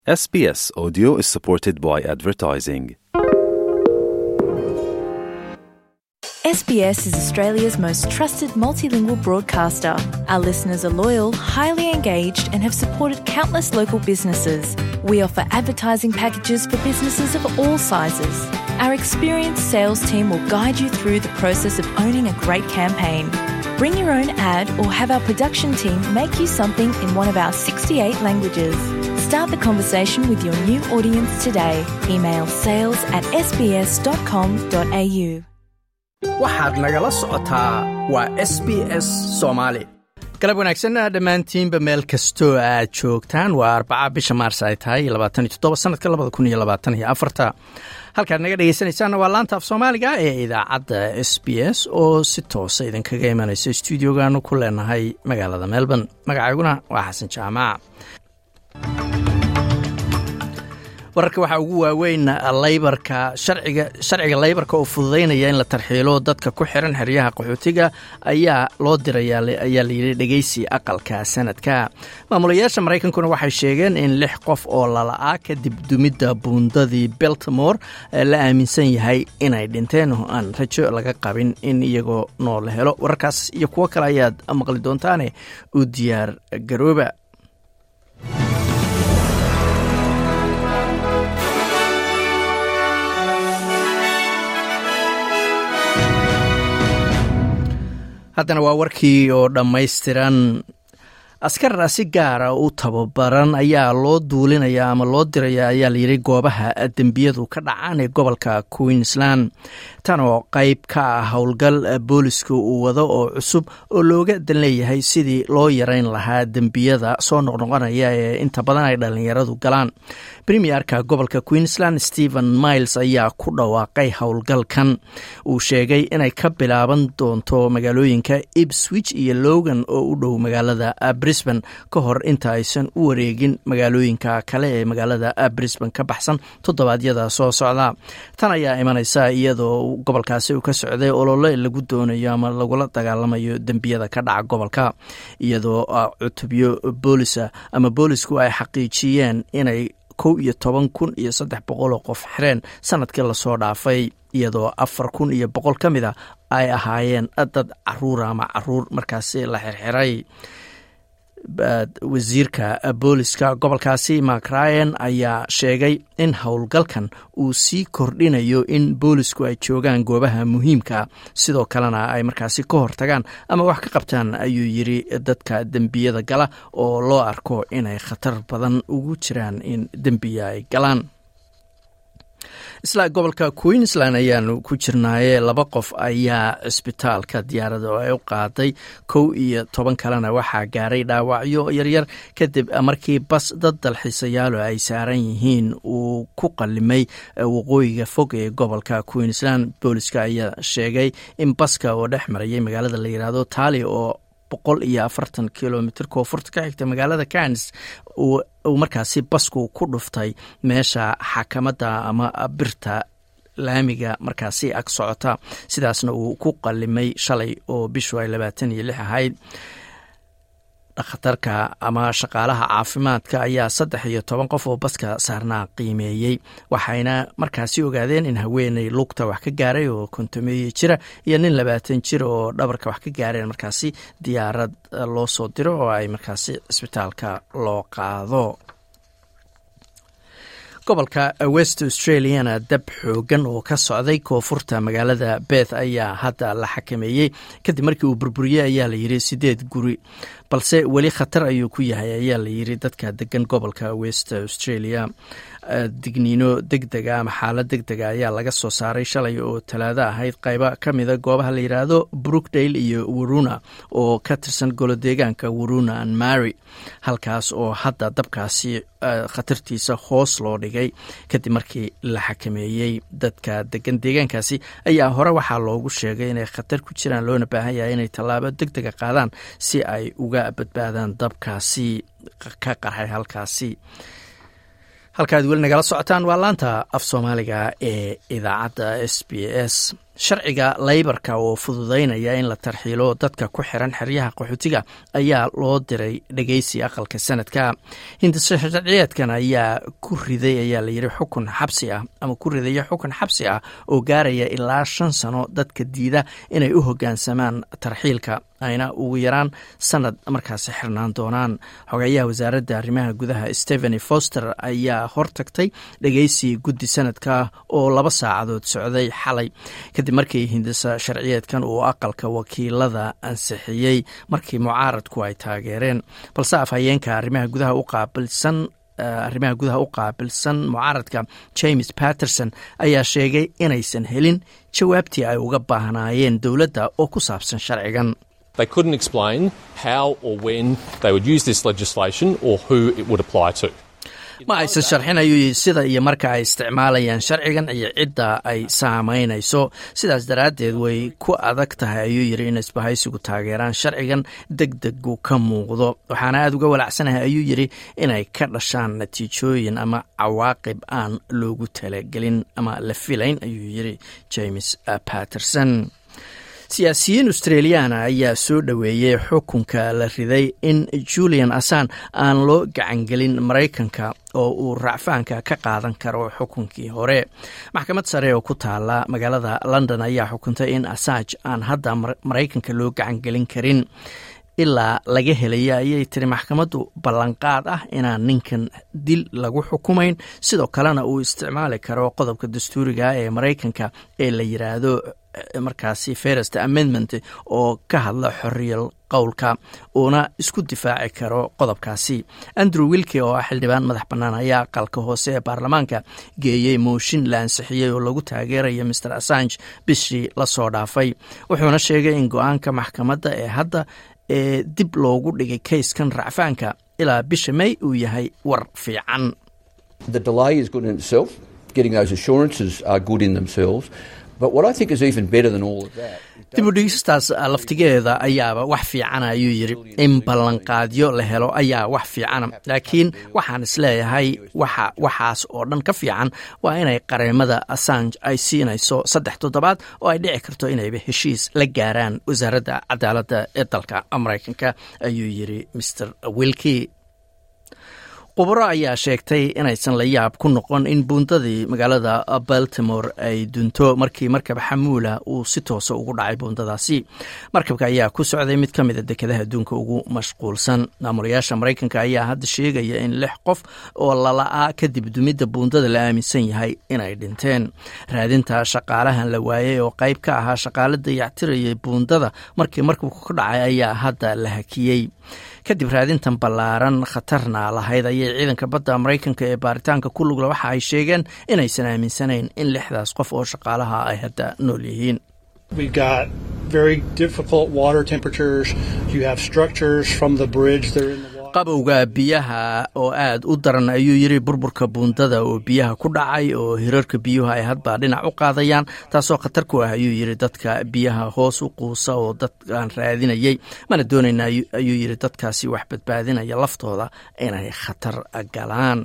SBS Audio is supported by advertising. SBS is Australia's most trusted multilingual broadcaster. Our listeners are loyal, highly engaged, and have supported countless local businesses. We offer advertising packages for businesses of all sizes. Our experienced sales team will guide you through the process of owning a great campaign. Bring your own ad or have our production team make you something in one of our 68 languages. Start the conversation with your new audience today. Email sales at sbs.com.au. waxaad nagala socotaa waa s b s soomaali galab wanaagsanna dhammaantiinba meel kastoo aad joogtaan waa arbaca bisha maars ay tahay sanadka halkaad naga dhegeysanaysaanna waa laanta af soomaaliga ee idaacadda s b s oo si toosa idinkaga imanaysa stuudiogaanu ku leenahay magaalada melbourne magacayguna waa xasan jaamac wararka waxaa ugu waaweyn laybarka sharciga laybarka oo fududaynaya in la tarxiilo dadka ku xiran xeryaha qaxootiga ayaa loo diraya ayaa layidhi dhegeysi aqalka sanadka maamulayaasha maraykankuna waxay sheegeen in lix qof oo lala-a kadib dumidda buundadii beltimore la aaminsan yahay inay dhinteen oo aan rajo laga qabin in iyagoo nool la helo wararkaas iyo kuwo kale ayaad maqli doontaane u diyaar garooba haddana waa warkii oo dhammaystiran askar si gaara u tababaran ayaa loo duulinaya ama loo diraya ayaa layidhi goobaha dembiyadu ka dhacaan ee gobolka queensland tan oo qayb ka ah howlgal booliska uu wado oo cusub oo looga dan leeyahay sidii loo yareyn lahaa dembiyada soo noqnoqonaya ee inta badan ay dhallinyaradu galaan premierka gobolka queensland stephen miles ayaa ku dhawaaqay howlgalkan uu sheegay inay ka bilaaban doonto magaalooyinka ibswich iyo logan oo u dhow magaalada brisban ka hor inta aysan u wareegin magaalooyinka kale ee magaalada brisban ka baxsan toddobaadyada soo socda tan ayaa imanaysa iyadoo gobolkaasi uu ka socday olole lagu doonayo ama lagula dagaalamayo dembiyada ka dhaca gobolka iyadoo cutubyo boolisa ama boolisku ay xaqiijiyeen inay kow iyo toban kun iyo saddex boqol oo qof xireen sanadkii lasoo dhaafay iyadoo afar kun iyo boqol ka mid a ay ahaayeen dad caruura ama caruur markaasi la xirxiray wasiirka booliska gobolkaasi mark ryan ayaa sheegay in howlgalkan uu sii kordhinayo in boolisku ay joogaan goobaha muhiimka sidoo kalena ay markaasi ka hortagaan ama wax ka qabtaan ayuu yiri dadka dembiyada gala oo loo arko inay khatar badan ugu jiraan in dembiya ay galaan isla gobolka queensland ayaanu ku jirnaaye laba qof ayaa cisbitaalka diyaarada ay u qaaday kow iyo toban kalena waxaa gaaray dhaawacyo yaryar kadib markii bas dad dalxiisayaalo ay saaran yihiin uu ku qalimay waqooyiga fog ee gobolka queensland booliska ayaa sheegay in baska oo dhex marayay magaalada la yidhaahdo taali oo boqol iyo afartan kilomitr koonfurta ka xigta magaalada canis uu markaasi basku ku dhuftay meesha xakamadda ama birta laamiga markaasi ag socota sidaasna uu ku qalimay shalay oo bishu ay labaatan iyo lix ahayd dhakhtarka ama shaqaalaha caafimaadka ayaa saddex iyo toban qof oo baska saarnaa qiimeeyey waxayna markaasi ogaadeen in haweeney lugta wax ka gaaray oo kontameeye jira iyo nin labaatan jir oo dhabarka wax ka gaareen markaasi diyaarad loo soo diro oo ay markaasi cisbitaalka loo qaado gobolka west australiana dab xoogan oo ka socday koonfurta magaalada beth ayaa hadda la xakameeyey kadib markii uu burburiyey ayaa layidhi sideed guri balse weli khatar ayuu ku yahay ayaa layidhi dadka degan gobolka west australia digniino deg dega ama xaalad deg dega ayaa laga soo saaray shalay oo talaado ahayd qayba ka mida goobaha la yidhaahdo brookdale iyo waruna oo ka tirsan golo deegaanka waruna and mary halkaas oo hadda dabkaasi khatartiisa hoos loo dhigay kadib markii la xakameeyey dadka degan deegaankaasi ayaa hore waxaa loogu sheegay inay khatar ku jiraan loona baahan yahay inay tallaabo deg dega qaadaan si ay uga badbaadaan dabkaasi ka qarxay halkaasi halkaad weli nagala socotaan waa laanta af soomaaliga ee idaacadda s b s sharciga laybarka oo fududaynaya in la tarxiilo dadka ku xiran xeryaha qaxootiga ayaa loo diray dhegeysi aqalka sanadka hindisa sharciyeedkan ayaa ku riday ayaa layidhi xukun xabsi ah ama ku ridaya xukun xabsi ah oo gaaraya ilaa shan sano dadka diida inay u hogaansamaan tarxiilka ayna ugu yaraan sanad markaasi xirnaan doonaan xogeeyaha wasaaradda arrimaha gudaha stepheny foster ayaa hortagtay dhegeysi guddi sanadka oo laba saacadood socday xalay kadib markii hindisa sharciyeedkan uu aqalka wakiilada ansixiyey markii mucaaradku ay taageereen balse afhayeenka arrimaha gudaha u qaabilsan arrimaha gudaha u qaabilsan mucaaradka james patterson ayaa sheegay inaysan helin jawaabtii ay uga baahnaayeen dowladda oo ku saabsan sharcigan They couldn't explain how or when they would use this legislation or who it would apply to. ma aysan sharxin ayuu yidhi sida iyo marka ay isticmaalayaan sharcigan iyo cidda ay saamaynayso sidaas daraaddeed way ku adag tahay ayuu yidhi in isbahaysigu taageeraan sharcigan deg degu ka muuqdo waxaana aada uga walacsanahay ayuu yidhi inay ka dhashaan natiijooyin ama cawaaqib aan loogu talagelin ama la filayn ayuu yidhi james patterson siyaasiyiin australiyaana ayaa soo dhoweeyey xukunka la riday in julian assan aan loo gacangelin maraykanka oo uu racfaanka ka qaadan karo xukunkii hore maxkamad sare oo ku taala magaalada london ayaa xukuntay in assange aan hadda maraykanka loo gacangelin karin ilaa laga helaya ayay tiri maxkamaddu ballanqaad ah inaan ninkan dil lagu xukumayn sidoo kalena uu isticmaali karo qodobka dastuuriga ee maraykanka ee la yiraahdo markaasi first amendment oo ka hadla xoriyal qowlka uuna isku difaaci karo qodobkaasi andrew wilke oo ah xildhibaan madax bannaan ayaa aqalka hoose ee baarlamaanka geeyey mooshin la ansixiyey oo lagu taageeraya master assange bishii lasoo dhaafay wuxuuna sheegay in go-aanka maxkamadda ee hadda ee dib loogu dhigay kayskan racfaanka ilaa bisha may uu yahay war fiican dib u dhigistaas laftigeeda ayaaba wax fiicana ayuu yidhi in ballanqaadyo la helo ayaa wax fiicana laakiin waxaan isleeyahay waxa waxaas oo dhan ka fiican waa inay qareemada assange ay siinayso saddex toddobaad oo ay dhici karto inayba heshiis la gaaraan wasaaradda cadaaladda ee dalka maraykanka ayuu yidhi master wilki khubaro ayaa sheegtay inaysan la yaab ku noqon in buundadii magaalada baltimore ay dunto markii markab xamuula uu si toosa ugu dhacay buundadaasi markabka ayaa ku socday mid ka mida dekedaha adduunka ugu mashquulsan maamulayaasha maraykanka ayaa hadda sheegaya in lix qof oo lala-a kadib dumidda buundada la aaminsan yahay inay dhinteen raadinta shaqaalahan la waayey oo qayb ka ahaa shaqaale dayactirayay buundada markii markabku ka dhacay ayaa hadda la hakiyey kadib raadintan ballaaran khatarna lahayd ayay ciidanka badda maraykanka ee baaritaanka ku lugla waxa ay sheegeen inaysan aaminsanayn in lixdaas qof oo shaqaalaha ay hadda nool yihiin qabowga biyaha oo aad u daran ayuu yidhi burburka buundada oo biyaha ku dhacay oo hirarka biyuhu ay hadba dhinac u qaadayaan taasoo khatar ku ah ayuu yidhi dadka biyaha hoos u quusa oo dadkaan raadinayay mana doonayna ayuu yidhi dadkaasi wax badbaadinaya laftooda inay khatar galaan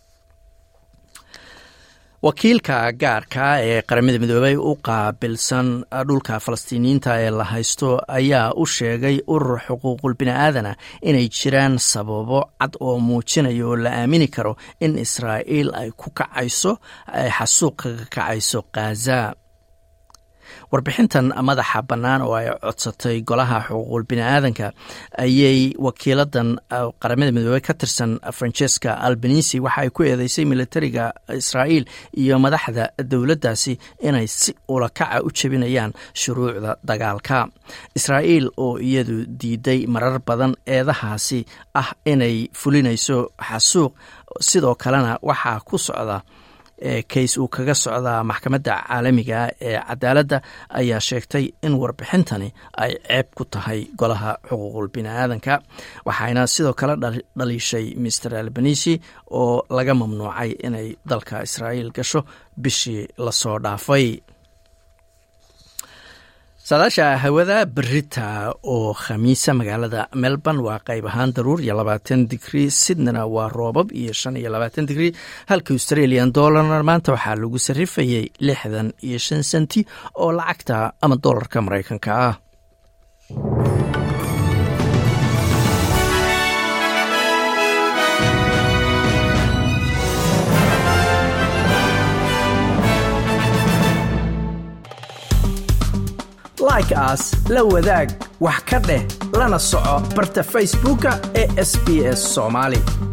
wakiilka gaarka ee qaramada midoobey u qaabilsan dhulka falastiiniyiinta ee la haysto ayaa u sheegay urur xuquuqul bini'aadana inay jiraan sababo cad oo muujinaya oo la aamini karo in israa'iil ay ku kacayso ay xasuuq kaga kacayso khaza warbixintan madaxa bannaan oo ay codsatay golaha xuquuqul bini'aadanka ayay wakiiladan qaramada midoobey ka tirsan francesca albanisi waxa ay ku eedeysay militariga israa'iil iyo madaxda dowladdaasi inay si ulakaca u jebinayaan shuruucda dagaalka israa'iil oo iyadu diiday marar badan eedahaasi ah inay fulinayso xasuuq sidoo kalena waxaa ku socda kays uu kaga socdaa maxkamadda caalamiga ee cadaaladda ayaa sheegtay in warbixintani ay ceeb ku tahay golaha xuquuqul bini'aadanka waxayna sidoo kale dhaliishay master albanisi oo laga mamnuucay inay dalka israa'iil gasho bishii lasoo dhaafay saadaasha hawada berita oo khamiisa magaalada melbourne waa qayb ahaan daruur iyo labaatan digrii sydneyna waa roobab iyo shan iyo labaatan digrii halka australian dollarna maanta waxaa lagu sarrifayay lixdan iyo shan senti oo lacagta ama dollarka maraykanka ah like aas la wadaag wax ka dheh lana soco barta facebooka ee sb s somaali